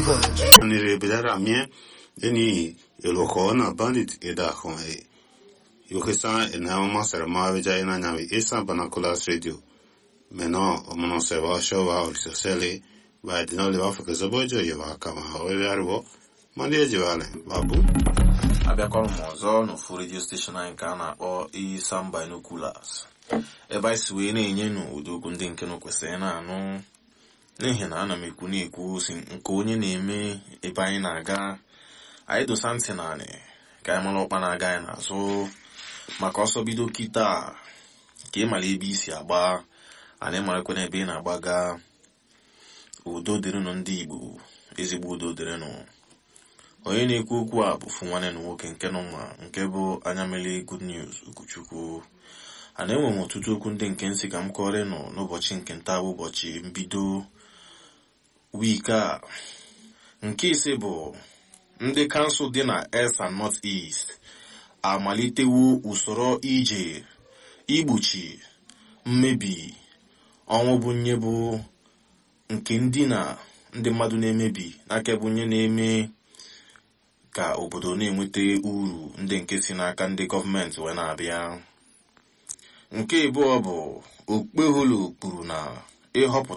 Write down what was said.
nire bidara mie eni iloko na bandit ida kon e yokesa ena masara ma beja ina nyami esa banakulas radio meno omono se va sho va o sele va dino le va fake zobojo ye va kama o le arbo mandi eji vale babu abịakwara m ọzọ n'ofu redio steshọn anyị nke a na-akpọ Isam Binoculars ebe anyị si wee na-enye nụ ụdị okwu ndị nke nụ kwesịrị na-anụ n'ihi na ana m ekwu na-ekwu si nke onye na-eme ebe anyị na-aga anyị dosa ntị naanị ka anyị mara ọkpa na-aga anyị n'azụ maka ọsọ bido kịta ka ị mara ebe isi agba ana ịmarakwa na ebe ị na-agbaga udo dịrịnụ ndị Igbo ezigbo udo dịrịnụ onye na-ekwu okwu a bụ fụ nwanne na nwoke nke nọ ma nke bụ anya mele good news Ugochukwu a na-enwe m ọtụtụ okwu ndị nke nsị ka m kọrọ nọ n'ụbọchị nke nta bụ ụbọchị mbido wiiki a nke ise bụ ndị kansụl dị na East and North East amalitewo usoro ije igbochi mmebi ọnwụ bụ nye bụ nke ndị na ndị mmadụ na-emebi n'aka bụ nye na-eme ka obodo na-enweta uru ndị nke si n'aka ndị gọọmenti wee na-abịa nke abụọ bụ okpeholo kwuru na ịhọpụta